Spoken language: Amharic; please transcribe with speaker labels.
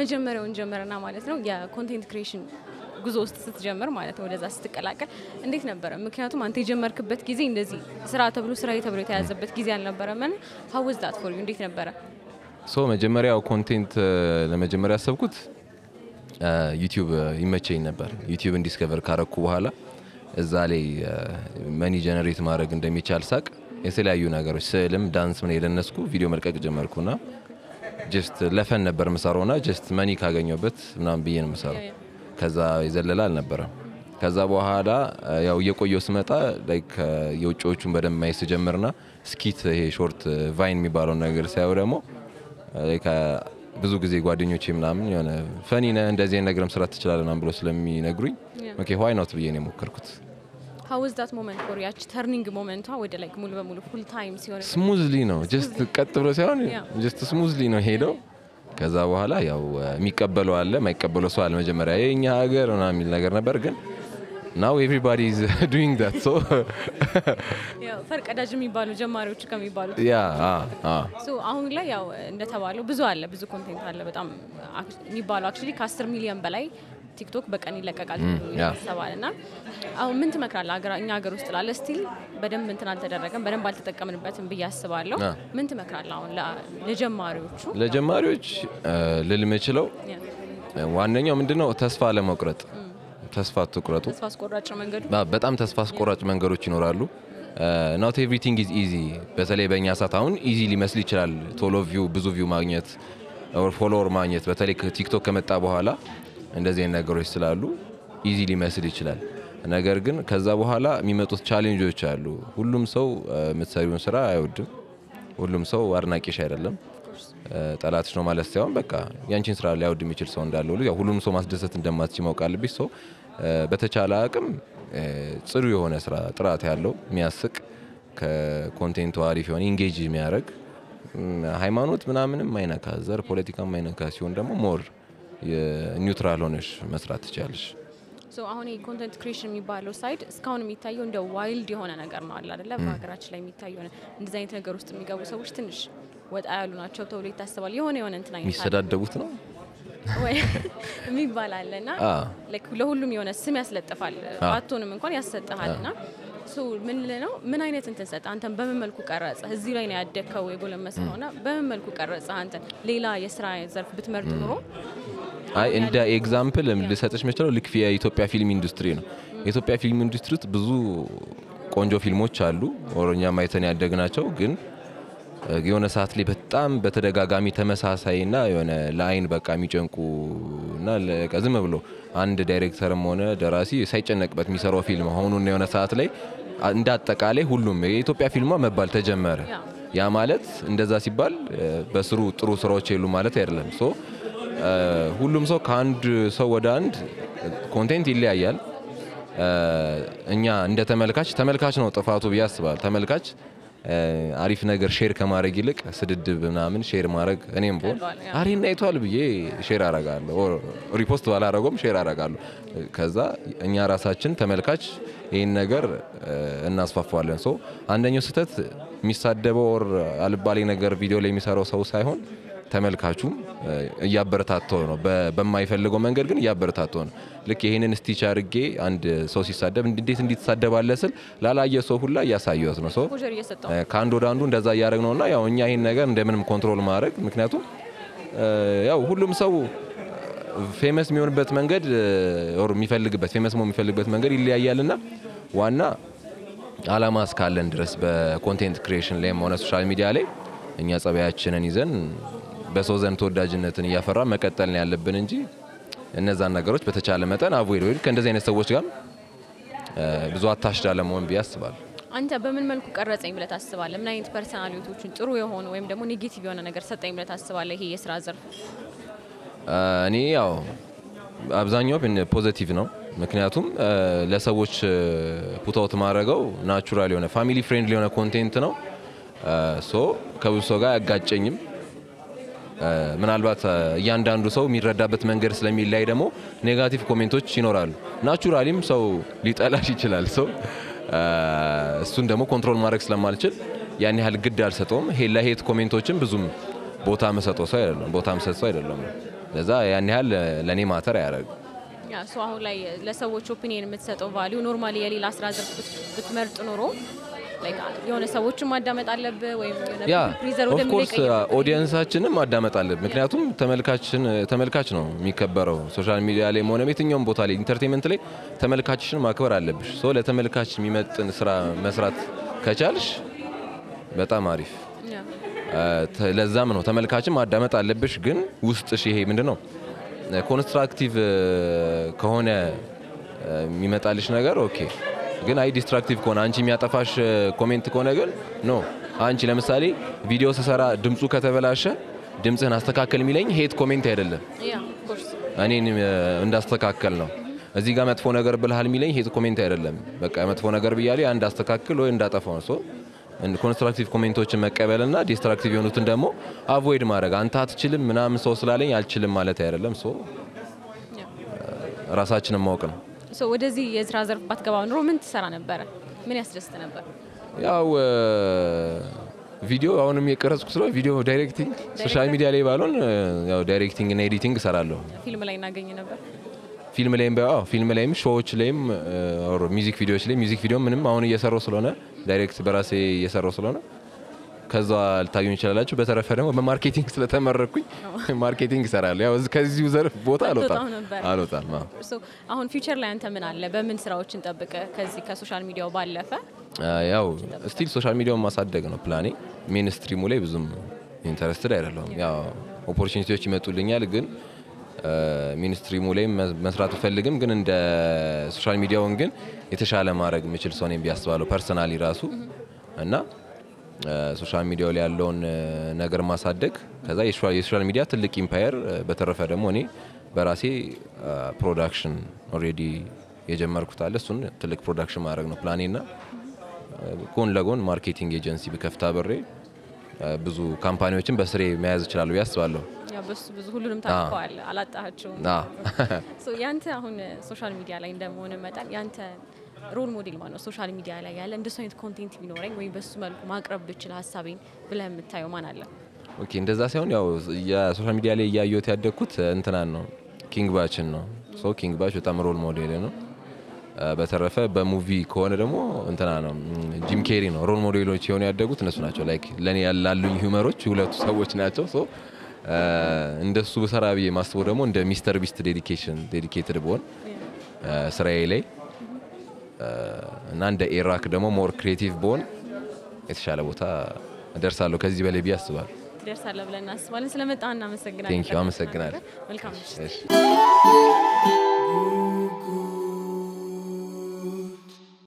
Speaker 1: ከመጀመሪያውን ጀመረና ማለት ነው የኮንቴንት ክሬሽን ጉዞ ውስጥ ስትጀምር ማለት ነው ወደዛ ስትቀላቀል እንዴት ነበረ? ምክንያቱም አንተ የጀመርክበት ጊዜ እንደዚህ ስራ ተብሎ ስራ ተብሎ የተያዘበት ጊዜ አልነበረም። ና ሀውዝ ዳት ፎር ዩ እንዴት ነበረ?
Speaker 2: ሶ መጀመሪያው ኮንቴንት ለመጀመሪያ ያሰብኩት ዩቲዩብ ይመቸኝ ነበር። ዩቲዩብን ዲስከቨር ካረኩ በኋላ እዛ ላይ መኒ ጀነሬት ማድረግ እንደሚቻል ሳቅ የተለያዩ ነገሮች ስዕልም ዳንስ ምን የደነስኩ ቪዲዮ መልቀቅ ጀመርኩና ጀስት ለፈን ነበር ምሰራው ና ጀስት መኒ ካገኘበት ምናምን ብዬ ነው ምሰራው። ከዛ የዘለለ አልነበረም። ከዛ በኋላ ያው እየቆየው ስመጣ ላይክ የውጭዎቹን በደንብ ማየት ስጀምርና ስኪት ይሄ ሾርት ቫይን የሚባለውን ነገር ሳየው ደግሞ ላይክ ብዙ ጊዜ ጓደኞቼ ምናምን የሆነ ፈኒ ነህ እንደዚህ አይነት ነገርም ስራ ትችላለህ ምናምን ብሎ ስለሚነግሩኝ ኦኬ ዋይ ኖት ብዬ ነው የሞከርኩት።
Speaker 1: ሀውዝ ዳት ሞመንት ፎር ያች ተርኒንግ ሞመንቷ ወደ ላይክ ሙሉ በሙሉ ፉል ታይም ሲሆን
Speaker 2: ስሙዝሊ ነው ጀስት ቀጥ ብሎ ሳይሆን
Speaker 1: Yeah.
Speaker 2: ጀስት ስሙዝሊ ነው ሄደው። ከዛ በኋላ ያው የሚቀበለው አለ የማይቀበለው ሰው አለ። መጀመሪያ የእኛ ሀገር ምናምን የሚል ነገር ነበር፣ ግን ናው ኤቭሪባዲ ኢዝ ዱዊንግ ዳት ሶ
Speaker 1: ያው ፈርቀዳጅ የሚባሉ ጀማሪዎች ከሚባሉት
Speaker 2: ያ አ አ
Speaker 1: ሶ አሁን ላይ ያው እንደተባለው ብዙ አለ፣ ብዙ ኮንቴንት አለ። በጣም አክ- የሚባለው አክቹሊ ከ10 ሚሊዮን በላይ ቲክቶክ በቀን ይለቀቃል
Speaker 2: ያ።
Speaker 1: ይሰባል። እና አሁን ምን ትመክራለህ? ሀገራ- እኛ ሀገር ውስጥ ላለ ስቲል በደንብ እንትን አልተደረገም፣ በደንብ አልተጠቀምንበትም ብዬ አስባለሁ።
Speaker 2: አ።
Speaker 1: ምን ትመክራለህ አሁን ለ- ለጀማሪዎቹ?
Speaker 2: ለጀማሪዎች እ፣ ልል የምችለው
Speaker 1: ያ፣
Speaker 2: ዋነኛው ምንድነው ተስፋ ለመቁረጥ ተስፋ አትቁረጡ።
Speaker 1: ተስፋ አስቆራጭ መንገዱ
Speaker 2: ባ- በጣም ተስፋ አስቆራጭ መንገዶች ይኖራሉ። ኖት ኤቭሪቲንግ ኢዝ ኢዚ። በተለይ በእኛ ሰዓት አሁን ኢዚ ሊመስል ይችላል። ቶሎ ቪው ብዙ ቪው ማግኘት ፎሎወር ማግኘት በተለይ ቲክቶክ ከመጣ በኋላ እንደዚህ አይነት ነገሮች ስላሉ ኢዚ ሊመስል ይችላል። ነገር ግን ከዛ በኋላ የሚመጡት ቻሌንጆች አሉ። ሁሉም ሰው እ፣ የምትሰሪውን ስራ አይወድም። ሁሉም ሰው አድናቂሽ አይደለም። እ፣ ጠላትሽ ነው ማለት ሳይሆን በቃ ያንቺን ስራ ሊያወድ የሚችል ሰው እንዳለ ሁሉ ያው ሁሉም ሰው ማስደሰት እንደማትች ማወቅ አለብሽ። ሰው እ፣ በተቻለ አቅም እ፣ ጽዱ የሆነ ስራ ጥራት ያለው የሚያስቅ ከኮንቴንቱ አሪፍ የሆነ ኢንጌጅ የሚያደርግ እም፣ ሃይማኖት ምናምንም ማይነካ ዘር ፖለቲካ ማይነካ ሲሆን ደግሞ ሞር ኒውትራል ሆነሽ መስራት ትችላለሽ።
Speaker 1: ሶ አሁን የኮንተንት ክሬሽን የሚባለው ሳይድ እስካሁን የሚታየው እንደ ዋይልድ የሆነ ነገር ነው አለ አይደለ? በሀገራችን ላይ የሚታየው ሆነ እንደዚህ አይነት ነገር ውስጥ የሚገቡ ሰዎች ትንሽ ወጣ ያሉ ናቸው ተብሎ ይታሰባል። የሆነ የሆነ እንትን አይነት አለ
Speaker 2: የሚሰዳደቡት ነው
Speaker 1: ወይ የሚባል አለ እና
Speaker 2: አ
Speaker 1: ላይክ ለሁሉም የሆነ ስም ያስለጥፋል። ባትሆንም እንኳን ያሰጥሃል እና ሶ ምን ልህ ነው ምን አይነት እንትን ሰጠ አንተን በምን መልኩ ቀረጸ? እዚህ ላይ ነው ያደግከው የጎለመስከው እና በምን መልኩ ቀረጸ አንተን? ሌላ የስራ ዘርፍ ብትመርጥ ኑሮ
Speaker 2: አይ እንደ ኤግዛምፕል ልሰጥሽ የምችለው ልክ የኢትዮጵያ ፊልም ኢንዱስትሪ ነው። የኢትዮጵያ ፊልም ኢንዱስትሪ ውስጥ ብዙ ቆንጆ ፊልሞች አሉ ኦሮኛ ማይተን ያደግናቸው ግን እ፣ የሆነ ሰዓት ላይ በጣም በተደጋጋሚ ተመሳሳይና የሆነ ለአይን በቃ የሚጨንቁ እና ለቀ- ዝም ብሎ አንድ ዳይሬክተርም ሆነ ደራሲ ሳይጨነቅበት የሚሰራው ፊልም ሆኑና የሆነ ሰዓት ላይ አ- እንደ አጠቃላይ ሁሉም የኢትዮጵያ ፊልሟ መባል ተጀመረ።
Speaker 1: ያ።
Speaker 2: ያ ማለት እንደዛ ሲባል እ፣ በስሩ ጥሩ ስራዎች የሉ ማለት አይደለም። ሶ እ፣ ሁሉም ሰው ከአንድ ሰው ወደ አንድ ኮንቴንት ይለያያል። እ፣ እኛ እንደ ተመልካች ተመልካች ነው ጥፋቱ ብዬ አስባለሁ። ተመልካች እ፣ አሪፍ ነገር ሼር ከማድረግ ይልቅ ስድድብ ምናምን ሼር ማድረግ እኔም ቦል
Speaker 1: ቀሏል፣ ያ።
Speaker 2: አሪና አይቷል ብዬ ሼር አረጋለሁ። ኦር ሪፖስት ባላረገውም ሼር አረጋለሁ። ከዛ እኛ ራሳችን ተመልካች ይህን ነገር እ፣ እናስፋፋዋለን። ሶ አንደኛው ስህተት የሚሳደበው ኦር አልባሌ ነገር ቪዲዮ ላይ የሚሰራው ሰው ሳይሆን ተመልካቹም እ፣ እያበረታተው ነው። በ- በማይፈልገው መንገድ ግን እያበረታተው ነው። ልክ ይህንን ስቲች አድርጌ አንድ ሰው ሲሳደብ እንዴት እንዲትሳደባለ ስል ላላየ ሰው ሁላ እያሳየት ነው ሰው
Speaker 1: ኮጀር እየሰጠው
Speaker 2: እ፣ ከአንድ ወደ አንዱ እንደዛ እያደረግ ነው እና ያው እኛ ይህን ነገር እንደምንም ኮንትሮል ማድረግ ምክንያቱም እ፣ ያው ሁሉም ሰው ፌመስ የሚሆንበት መንገድ እ፣ ኦር የሚፈልግበት ፌመስ መሆን የሚፈልግበት መንገድ ይለያያል እና ዋና አላማ እስካለን ድረስ በኮንቴንት ክሪኤሽን ላይም ሆነ ሶሻል ሚዲያ ላይ እኛ ጸባያችንን ይዘን በሰው ዘንድ ተወዳጅነትን እያፈራ መቀጠል ነው ያለብን እንጂ እነዛን ነገሮች በተቻለ መጠን አቮይድ ወይ ከእንደዚህ አይነት ሰዎች ጋር እ፣ ብዙ አታሽዳ ለመሆን ብዬ አስባለሁ።
Speaker 1: አንተ በምን መልኩ ቀረጸኝ ብለህ ታስባለህ? ምን አይነት ፐርሰናሊቲዎችን ጥሩ የሆኑ ወይም ደግሞ ኔጌቲቭ የሆነ ነገር ሰጠኝ ብለህ ታስባለህ? ይሄ የስራ ዘርፍ
Speaker 2: እ፣ እኔ ያው አብዛኛው ፖዘቲቭ ነው። ምክንያቱም እ፣ ለሰዎች ፑታውት ማድረገው ናቹራል የሆነ ፋሚሊ ፍሬንድሊ የሆነ ኮንቴንት ነው። ሶ ከብዙ ሰው ጋር አያጋጨኝም። እ፣ ምናልባት እ፣ እያንዳንዱ ሰው የሚረዳበት መንገድ ስለሚላይ ደግሞ ኔጋቲቭ ኮሜንቶች ይኖራሉ። ናቹራሊም ሰው ሊጠላሽ ይችላል። ሰው እሱን ደግሞ ኮንትሮል ማድረግ ስለማልችል ያን ያህል ግድ አልሰጠውም። ሄ ለሄት ኮሜንቶችን ብዙም ቦታ መሰጠው ሰው አይደለም ቦታ መሰጥ ሰው አይደለም። ለዛ ያን ያህል ለእኔ ማተር አያደርግም።
Speaker 1: ያ ሶ አሁን ላይ ለሰዎች ኦፒኒየን የምትሰጠው ቫሊዩ ኖርማሊ የሌላ ስራ ዘርፍ ብት- ብትመርጥ ኖሮ ላይክ የሆነ ሰዎችን ማዳመጥ አለብህ ወይም የሆነ
Speaker 2: ያ
Speaker 1: ፕሪዘር
Speaker 2: ኦፍ
Speaker 1: ወደሚለው
Speaker 2: ኮርስ
Speaker 1: ይቀይር
Speaker 2: ኦዲየንሳችንም ማዳመጥ አለብን። ምክንያቱም ተመልካችን ተመልካች ነው የሚከበረው። ሶሻል ሚዲያ ላይ ሆነ የትኛውም ቦታ ላይ ኢንተርቴንመንት ላይ ተመልካችሽን ማክበር አለብሽ። ሶ ለተመልካች የሚመጥን ስራ መስራት ከቻልሽ በጣም አሪፍ።
Speaker 1: ያ
Speaker 2: ተ- ለዛም ነው ተመልካችን ማዳመጥ አለብሽ። ግን ውስጥሽ ይሄ ምንድን ነው ኮንስትራክቲቭ ከሆነ የሚመጣልሽ ነገር ኦኬ። ግን አይ ዲስትራክቲቭ ከሆነ አንቺ የሚያጠፋሽ ኮሜንት ከሆነ ግን ኖ። አንቺ ለምሳሌ ቪዲዮ ስሰራ ድምፁ ከተበላሸ ድምፅህን አስተካከል የሚለኝ ሄት ኮሜንት አይደለም፣
Speaker 1: ያ ኦፍ ኮርስ
Speaker 2: እኔን እ፣ እንዳስተካከል ነው። እዚህ ጋር መጥፎ ነገር ብልሃል የሚለኝ ሄት ኮሜንት አይደለም። በቃ መጥፎ ነገር ብያለሁ አንድ አስተካክል ወይ እንዳጠፋው ነው። ሶ ኮንስትራክቲቭ ኮሜንቶችን መቀበልና ዲስትራክቲቭ የሆኑትን ደግሞ አቮይድ ማድረግ። አንተ አትችልም ምናምን ሰው ስላለኝ አልችልም ማለት አይደለም። ሶ
Speaker 1: ያ
Speaker 2: ራሳችንን ማወቅ ነው።
Speaker 1: ሶ ወደዚህ የስራ ዘርፍ ባትገባ ኑሮ ምን ትሰራ ነበረ? ምን ያስደስት ነበር?
Speaker 2: ያው እ፣ ቪዲዮ አሁንም የቀረጽኩ ስለሆነ ቪዲዮ ዳይሬክቲንግ ሶሻል ሚዲያ ላይ ባልሆን እ፣ ያው ዳይሬክቲንግ እና ኤዲቲንግ እሰራለሁ።
Speaker 1: ፊልም ላይ እናገኝ ነበር።
Speaker 2: ፊልም ላይም ቢያ- አዎ ፊልም ላይም ሾዎች ላይም ኦር ሚዚክ ቪዲዮዎች ላይ ሚዚክ ቪዲዮ ምንም አሁን እየሰራው ስለሆነ ዳይሬክት በራሴ እየሰራው ስለሆነ ከዛ ልታዩኝ ይችላላችሁ። በተረፈ ደግሞ በማርኬቲንግ ስለተመረኩኝ ማርኬቲንግ እሰራለሁ። ያው እዚህ- ከዚሁ ዘርፍ ቦታ አልወጣም
Speaker 1: አትወጣም ነበር።
Speaker 2: አልወጣም። አዎ።
Speaker 1: ሶ አሁን ፊውቸር ላይ አንተ ምን አለ? በምን ስራዎችን ጠብቀ ከዚህ ከሶሻል ሚዲያው ባለፈ
Speaker 2: አ፣ ያው ስቲል ሶሻል ሚዲያውን ማሳደግ ነው ፕላኔ። ሜን ስትሪሙ ላይ ብዙም ኢንተረስትድ አይደለሁም። ያው ኦፖርቹኒቲዎች ይመጡልኛል፣ ግን ሜን ስትሪሙ ላይ መ- መስራት ብፈልግም ግን እንደ ሶሻል ሚዲያውን ግን የተሻለ ማድረግ የምችል ሰው ነኝ ብዬ አስባለሁ ፐርሰናሊ ራሱ እና ሶሻል ሚዲያው ላይ ያለውን እ፣ ነገር ማሳደግ ከዛ የሶሻል የሶሻል ሚዲያ ትልቅ ኢምፓየር በተረፈ ደግሞ እኔ በራሴ ፕሮዳክሽን ኦልሬዲ የጀመርኩት አለ እሱን ትልቅ ፕሮዳክሽን ማድረግ ነው ፕላኔ ና ጎን ለጎን ማርኬቲንግ ኤጀንሲ ብከፍታ ብሬ ብዙ ካምፓኒዎችን በስሬ መያዝ እችላለሁ ብዬ አስባለሁ።
Speaker 1: ያ በሱ ብዙ ሁሉንም ታውቀዋል፣ አላጣሃቸውም።
Speaker 2: አ፣
Speaker 1: ሶ ያንተ አሁን ሶሻል ሚዲያ ላይ እንደመሆን መጠን ያንተ ሮል ሞዴል ማነው? ሶሻል ሚዲያ ላይ ያለ እንደሱ አይነት ኮንቴንት ቢኖረኝ ወይም በሱ መልኩ ማቅረብ ብችል ሀሳቤን ብለህ የምታየው ማን አለ?
Speaker 2: ኦኬ እንደዛ ሳይሆን ያው የሶሻል ሚዲያ ላይ እያየሁት ያደግኩት እንትናን ነው ኪንግ ባችን ነው። ሶ ኪንግ ባች በጣም ሮል ሞዴል ነው። አ፣ በተረፈ በሙቪ ከሆነ ደግሞ እንትና ነው ም፣ ጂም ኬሪ ነው ሮል ሞዴሎች የሆኑ ያደጉት እነሱ ናቸው። ላይክ ለእኔ ያላሉኝ ሂውመሮች ሁለቱ ሰዎች ናቸው። ሶ አ፣ እንደሱ ብሰራ ብዬ ማስበው ደግሞ እንደ ሚስተር ቢስት ዴዲኬሽን ዴዲኬትድ ብሆን አ፣ ስራዬ ላይ አ፣ እና እንደ ኤራክ ደግሞ ሞር ክሬቲቭ ብሆን የተሻለ ቦታ እደርሳለሁ ከዚህ በላይ ብዬ አስባለሁ።
Speaker 1: ትደርሳለህ ብለን እናስባለን። ስለመጣህ እናመሰግናለን።
Speaker 2: ቴንኪው አመሰግናለሁ።
Speaker 1: መልካም ምሽት።
Speaker 2: እሺ